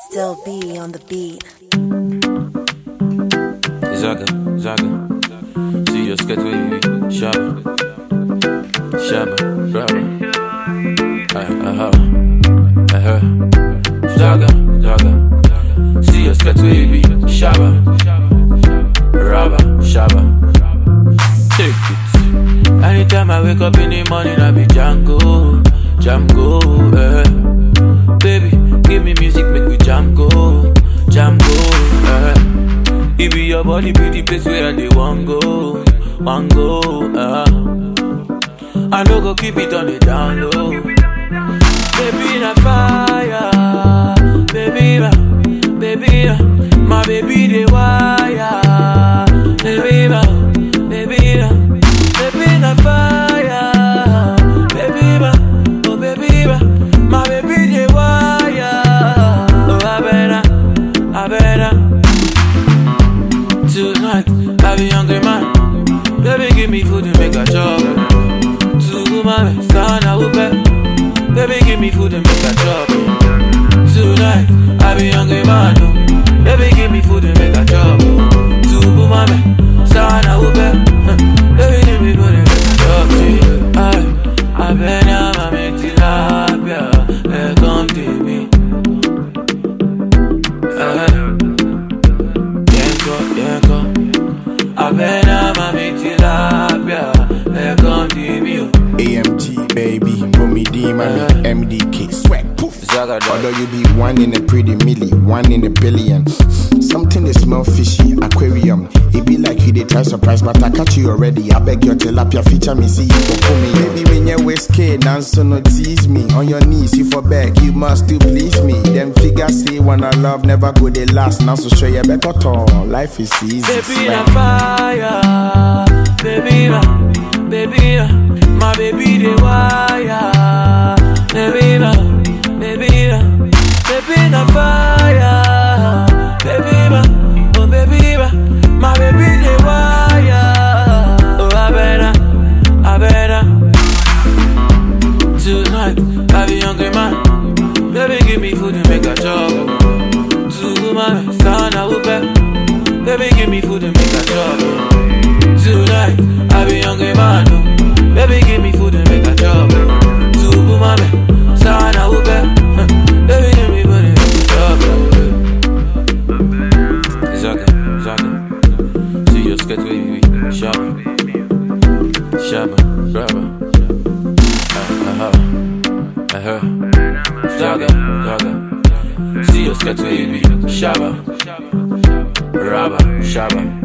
Still be on the beat. Zaga, zaga. See your sket wavy. Shabba. Shabba, brava. Aha, aha. Zaga, zaga. See your sket wavy. Shabba. Raba, shabba. Take it. Anytime I wake up in the morning, I be Django, Django, eh. Baby, give me music, make we jam go, jam go, eh. It be your body, be the place where I dey want go, want go, uh. I no go keep it on the down low. Baby na fire, baby na, baby na, my baby dey wire, baby na, baby na, baby na fire, baby na, oh baby na, my baby dey wire, oh I better, I better. Tonight, I be hungry man. Baby, give me food and make a chop. To my son, I will bet. Baby, give me food and make a chop. Tonight, I be hungry man. oh. Baby, give me food and make a chop. To my son, I will bet. Baby, give me food and make a chop. See, I, I been a mame tilapia. Hey, come to me. Eh. Yenko, yenko Abena mami tilapia Ekon dimio AMG baby, Bumi D, mommy, MDK, swag, poof. Zaga dog. Although you be one in a pretty milli, one in a billion. Something they smell fishy, aquarium. It be like you they try surprise, but I catch you already. I beg your tilapia feature me, see you for pull me. Baby, when you whiskey, dance so no tease me. On your knees, you for beg, you must still please me. Them figures say when I love never go they last. Now so show you better tall. Life is easy. Baby na swag. fire Baby na, baby na My baby de wire Baby na, baby na Baby na fire Baby na, oh baby na My baby de wire Oh I better, I better Tonight, I be hungry man. Baby, give me food and make a chop. To my son, I will bet. Baby, give me food and make a chop. Tonight, I be hungry man. oh. Baby, give me food and make a chop. To my son, I will bet. Baby, give me food and make a chop. Zaga, zaga. See your sket wavy. Shabba, shabba, brava. Aha, aha. Zaga, zaga. See your sket wavy. Shabba, raba, shabba.